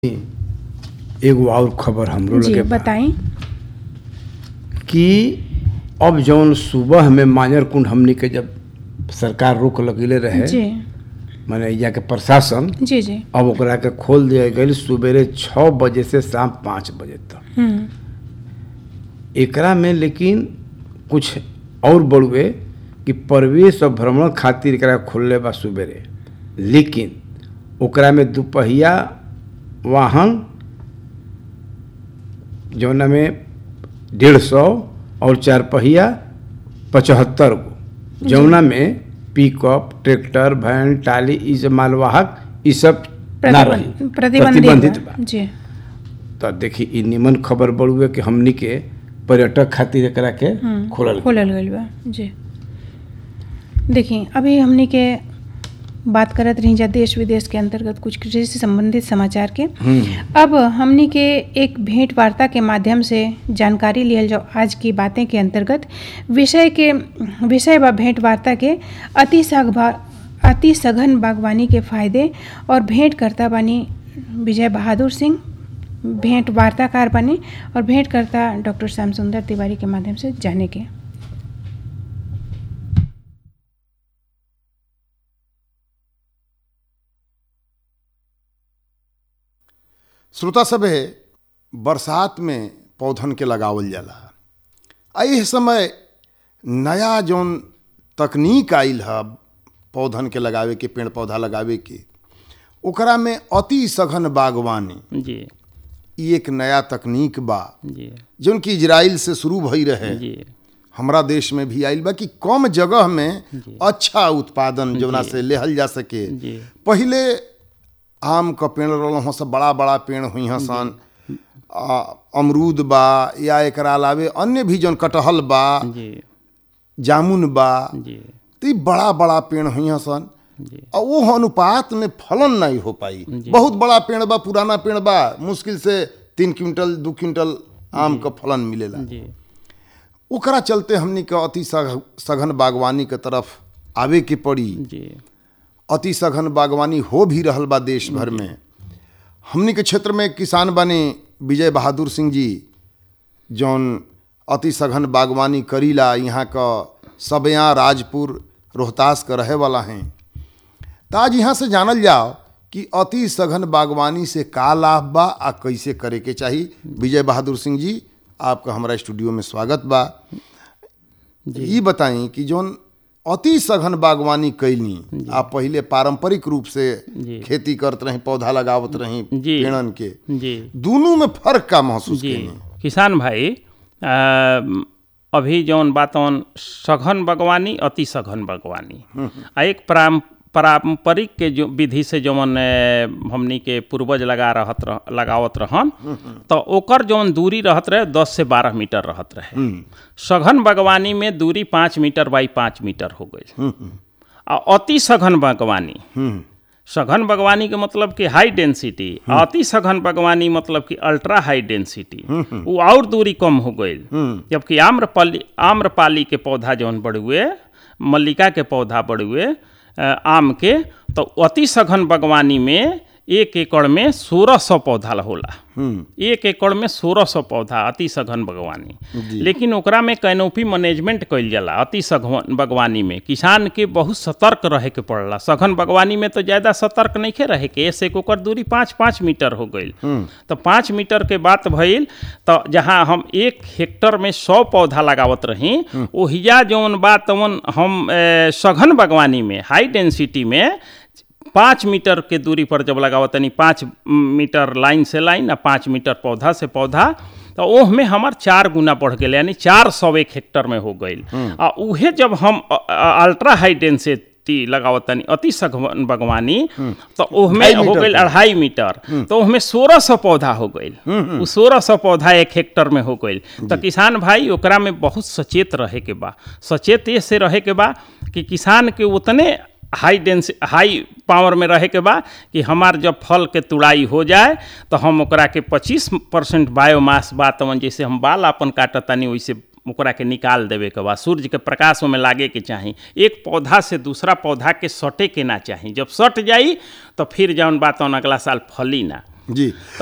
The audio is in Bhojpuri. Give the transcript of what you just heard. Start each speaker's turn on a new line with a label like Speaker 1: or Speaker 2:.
Speaker 1: एगो और खबर हमरो
Speaker 2: जी
Speaker 1: लगे बा
Speaker 2: बताई
Speaker 1: कि अब जौन सुबह में मांजर कुंड हमनी के जब सरकार रोक लगेले रहे
Speaker 2: जी
Speaker 1: माने यहाँ के प्रशासन
Speaker 2: जी जी
Speaker 1: अब ओकरा के खोल दिया गई सवेरे छः बजे से शाम पाँच बजे तक
Speaker 2: हम्म
Speaker 1: एकरा में लेकिन कुछ और बड़ुए कि प्रवेश और भ्रमण खातिर एकरा खोलले बा सवेरे लेकिन ओकरा में दुपहिया वाहन जौना में डेढ़ सौ और चार पहिया पचहत्तर गो जौना में पिकअप ट्रैक्टर वैन टाली ई सब मालवाहक ई सब ना रही
Speaker 2: प्रतिबंध- प्रतिबंधित
Speaker 1: प्रतिबंधित
Speaker 2: बा।
Speaker 1: बा
Speaker 2: जी
Speaker 1: तो देखी ई निमन खबर बड़ुए कि हमनी के पर्यटक खातिर एकरा के खोलल गइल।
Speaker 2: खोलल गईल बा जी देखिए अभी हमने के बात करत रही जा देश विदेश के अंतर्गत कुछ कृषि से संबंधित समाचार के अब हमने के एक भेंट वार्ता के माध्यम से जानकारी लियल जाओ आज की बातें के अंतर्गत विषय के विषय व भेंट वार्ता के अति सघभा अति सघन बागवानी के फायदे और भेंट करता बानी विजय बहादुर सिंह भेंट वार्ताकार बने और भेंट करता डॉक्टर श्याम सुंदर तिवारी के माध्यम से जाने के
Speaker 3: श्रोता सभे बरसात में पौधन के लगावल जाला आ एह समय नया जौन तकनीक आइल है पौधन के लगावे के पेड़ पौधा लगावे के ओकरा में अति सघन बागवानी
Speaker 4: जी
Speaker 3: ई एक नया तकनीक बा
Speaker 4: जी
Speaker 3: जौन कि इजराइल से शुरू भई रहे
Speaker 4: जी
Speaker 3: हमरा देश में भी आइल बा कि कम जगह में अच्छा उत्पादन जौना से लेहल जा सके
Speaker 4: जी
Speaker 3: पहिले आम क पेड़ रहल सब बड़ा बड़ा पेड़ हुई हैं सन आ, अमरूद बा या एकरा अलावे अन्य भी जौन कटहल बा
Speaker 4: जी
Speaker 3: जामुन बा
Speaker 4: जी
Speaker 3: तो ई बड़ा बड़ा पेड़ हुई हैं सन
Speaker 4: जी
Speaker 3: और वो अनुपात में फलन नहीं हो पाई बहुत बड़ा पेड़ बा पुराना पेड़ बा मुश्किल से तीन क्विंटल दू क्विंटल आम का फलन मिलेला
Speaker 4: जी
Speaker 3: ओकरा चलते हमनी के अति सघ- सघन बागवानी के तरफ आवे के पड़ी
Speaker 4: जी
Speaker 3: अति सघन बागवानी हो भी रहल बा देश भर में हमनी के क्षेत्र में किसान बने विजय बहादुर सिंह जी जौन अति सघन बागवानी करीला यहाँ का सबया राजपुर रोहतास का रहे वाला हैं तो आज यहाँ से जानल जाओ कि अति सघन बागवानी से का लाभ बा आ कैसे करे के चाही विजय बहादुर सिंह जी आपका हमारा स्टूडियो में स्वागत बा ये बताई कि जौन अति सघन बागवानी कैली आप पहले पारंपरिक रूप से
Speaker 4: जी।
Speaker 3: खेती करत रही पौधा लगावत रही
Speaker 4: जी।
Speaker 3: पेड़न के
Speaker 4: जी
Speaker 3: दोनों में फर्क का महसूस
Speaker 4: जी
Speaker 3: कैली
Speaker 4: किसान भाई अ, अभी जौन बातन सघन बागवानी अति सघन बागवानी आ एक पारं- पारंपरिक के जो विधि से जौन अ, हमनी के पूर्वज लगा रहत रह, लगावत रहन तो ओकर जौन दूरी रहत रहे दस से बारह मीटर रहत रहे सघन बागवानी में दूरी पाँच मीटर बाई पाँच मीटर हो गई आ अति सघन बागवानी सघन बागवानी के मतलब कि हाई डेंसिटी अति सघन बागवानी मतलब कि अल्ट्रा हाई डेंसिटी वो और दूरी कम हो गई जबकि आम्रपाली आम्रपाली के पौधा जौन बढ़ुए मल्लिका के पौधा बढ़ुए अ, आम के तो अति सघन बागवानी में एक एकड़ में सोलह सौ पौधा होला एक एकड़ में सोलह सौ पौधा अति सघन बागवानी लेकिन ओकरा में कैनोपी मैनेजमेंट कइल जाला अति सघन बागवानी में किसान के बहुत सतर्क रहे के पड़ला सघन बागवानी में तो ज़्यादा सतर्क नहीं रहे के ऐसे के ओकर दूरी पाँच पाँच मीटर हो गई तो पाँच मीटर के बात भइल तो जहाँ हम एक हेक्टर में सौ पौधा लगावत रही ओहिया जौन बा तवन हम ए, सघन बागवानी में हाई डेंसिटी में पाँच मीटर के दूरी पर जब लगावत तनी पाँच मीटर लाइन से लाइन आ पाँच मीटर पौधा से पौधा तो ओह में हमार चार गुना बढ़ गए यानी चार सौ एक हेक्टर में हो गई आ उहे जब हम अ- अ- अल्ट्रा हाई डेंसिटी लगावत तनी अति सघन बागवानी तो ओह में
Speaker 3: ढाई
Speaker 4: हो
Speaker 3: मीटर
Speaker 4: गई
Speaker 3: के।
Speaker 4: अढ़ाई मीटर तो उसमें सोलह सौ पौधा हो गई वो सोलह सौ पौधा एक हेक्टर में हो गई तो किसान भाई ओकरा में बहुत सचेत रहे के बा सचेत ये से रहे के बा कि किसान के उतने हाई डेंस हाई पावर में रहे के बा कि हमार जब फल के तुड़ाई हो जाए तो हम ओकरा के 25 परसेंट बायोमास बा तवन जैसे हम बाल अपन काटतानी वैसे ओकरा के निकाल देवे के बा सूर्य के प्रकाश में लागे के चाही एक पौधा से दूसरा पौधा के सटे के ना चाही जब सट जाई तो फिर जौन बात तौन अगला साल फली ना
Speaker 3: जी